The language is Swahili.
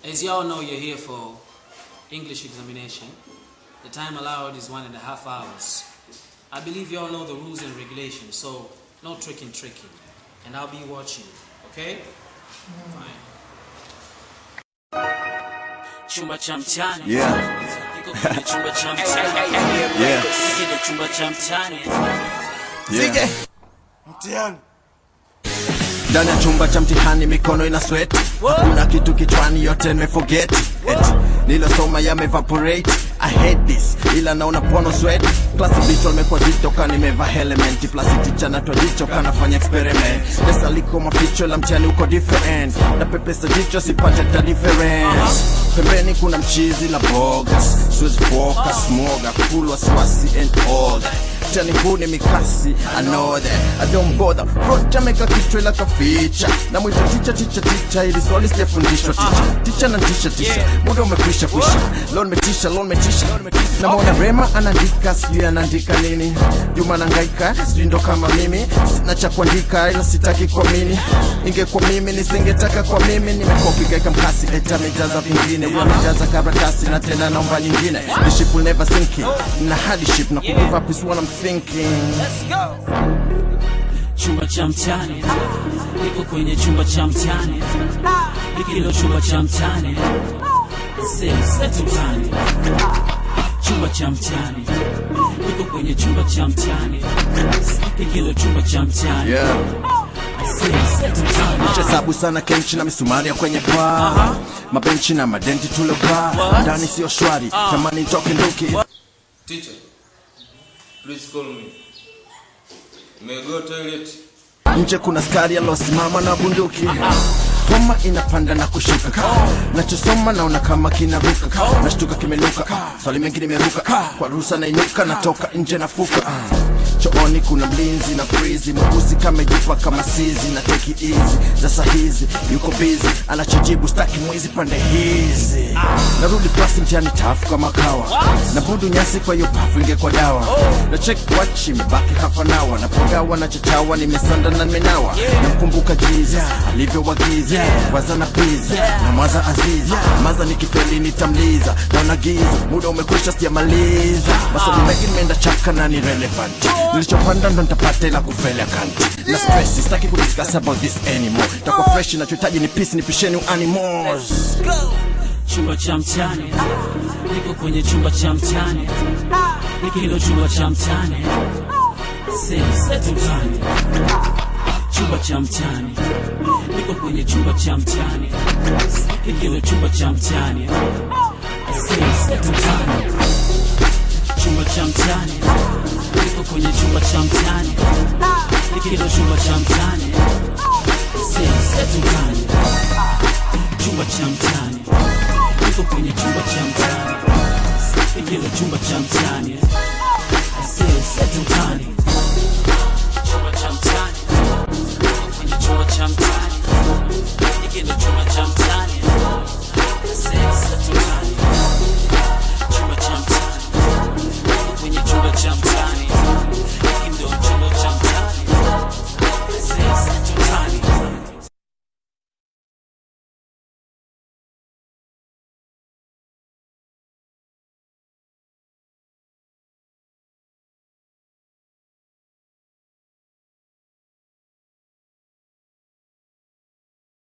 As you all know, you're here for English examination. The time allowed is one and a half hours. I believe you all know the rules and regulations, so no tricking, tricking. And I'll be watching, okay? Fine. Chumba cha mtani. Yeah. Niko kwenye chumba cha mtani. Yeah. Kile chumba cha mtani. Yeah. Mtihani. ndani ya chumba cha mtihani mikono ina sweat hakuna kitu kichwani yote nimeforget it nilosoma yamevaporate I hate this ila naona pono sweat klasi bicho limekuwa zito ka nimeva element plus ticha natwa jicho kanafanya experiment pesa liko maficho la mtihani uko different na pepesa jicho sipate ta difference pembeni kuna mchizi la bogas siwezi focus moga full wasiwasi and all that Mtihani huu ni mikasi I know that I don't bother Rocha meka kichwa ila kaficha na mwita ticha ticha ticha ili swali sijafundishwa ticha ticha na tisha tisha muda umekwisha kwisha leo nimetisha leo nimetisha na mwona Rema anaandika sijui anaandika nini Juma nangaika sijui ndo kama mimi sina cha kuandika ila sitaki kuamini ingekuwa mimi nisingetaka kwa mimi nimekopi gaika mkasi eta amejaza vingine huyo amejaza karatasi na tena naomba nyingine the ship will never sink in na hadi ship na kugive up is what I'm thinking chumba cha mtani niko kwenye chumba cha mtani hikilo chumba cha mtani setu mtani chumba cha mtani niko kwenye chumba cha mtani hikilo chumba cha mtani yeah setu mtani hesabu sana kenchi na misumari ya kwenye paa mabenchi na madenti tulokaa ndani sio shwari tamani toke nduki Teacher, please call me. May I go toilet? nje kuna skari alosimama na bunduki homa inapanda na kushuka nachosoma naona kama kinaruka nashtuka kimenuka swali mengi nimeruka kwa ruhusa nainuka natoka nje nafuka chooni kuna mlinzi na frizi mweusi kamejipa kama sizi na teki easy za sahizi yuko bizi anachojibu staki mwizi pande hizi narudi klasi mtihani tafu kama kawa na budu nyasi kwa hiyo pafu ingekwa dawa na check watch imebaki hapa nawa napogawa na chachawa nimesanda na nimenawa namkumbuka jiza alivyowagiza waza na piza na mwaza aziza maza nikifeli nitamliza naona giza muda umekwisha sijamaliza masomo mengi nimeenda chaka na ni relevant nilichopanda ndo nitapata ila kufeli akanti na stress sitaki kudiscuss about this anymore tako fresh nachohitaji ni peace nipisheni animals chumba cha mtani niko kwenye chumba cha mtani hikilo chumba cha mtani setu mtani chumba cha mtani niko kwenye chumba cha mtani hikilo chumba cha mtani setu mtani chumba cha mtani niko kwenye chumba cha mtani hikilo chumba cha mtani setu mtani chumba cha mtani niko kwenye chumba cha mtani hikilo chumba cha mtani setu mtani chumba cha mtani niko kwenye chumba cha mtani hikilo chumba cha mtani